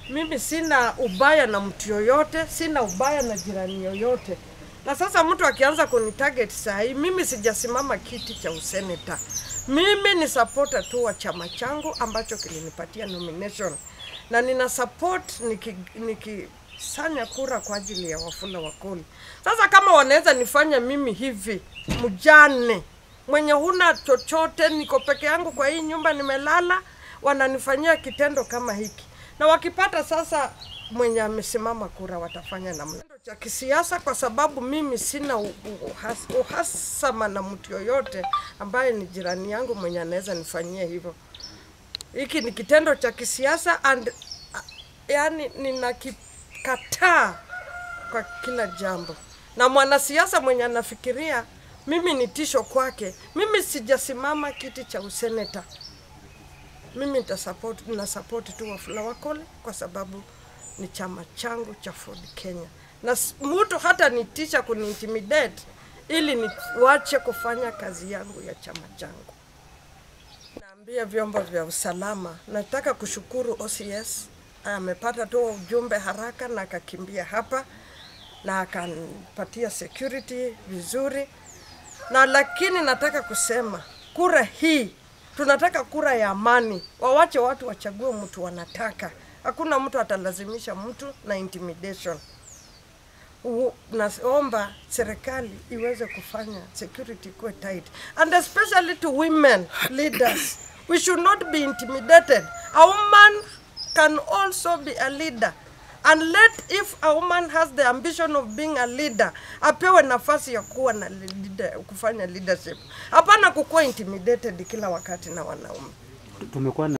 Mimi sina ubaya na mtu yoyote, sina ubaya na jirani yoyote. Na sasa mtu akianza kunitarget saa hii, mimi sijasimama kiti cha useneta. Mimi ni supporter tu wa chama changu ambacho kilinipatia nomination, na nina support niki, nikisanya kura kwa ajili ya Wafula Wakoli. Sasa kama wanaweza nifanya mimi hivi mjane mwenye huna chochote, niko peke yangu kwa hii nyumba nimelala, wananifanyia kitendo kama hiki, na wakipata sasa mwenye amesimama kura watafanya namna Kitendo cha kisiasa, kwa sababu mimi sina u- u- uhas- uhasama na mtu yoyote ambaye ni jirani yangu mwenye anaweza nifanyia hivyo. Hiki ni kitendo cha kisiasa and uh, yani ninakikataa kwa kila jambo, na mwanasiasa mwenye anafikiria mimi ni tisho kwake, mimi sijasimama kiti cha useneta. Mimi nitasupport, na support tu Wafula Wakoli kwa sababu ni chama changu cha Ford Kenya, na s- mtu hata nitisha kuniintimidate ili niwache kufanya kazi yangu ya chama changu. Naambia vyombo vya usalama, nataka kushukuru OCS, amepata tu ujumbe haraka na akakimbia hapa na akanipatia security vizuri, na lakini nataka kusema kura hii tunataka kura ya amani, wawache watu wachague mtu wanataka. Hakuna mtu atalazimisha mtu na intimidation. U- naomba serikali iweze kufanya security kuwe tight and especially to women leaders we should not be intimidated a woman can also be a leader and let if a woman has the ambition of being a leader apewe nafasi ya kuwa na leader, kufanya leadership hapana kukuwa intimidated kila wakati na wanaume tumekuwa na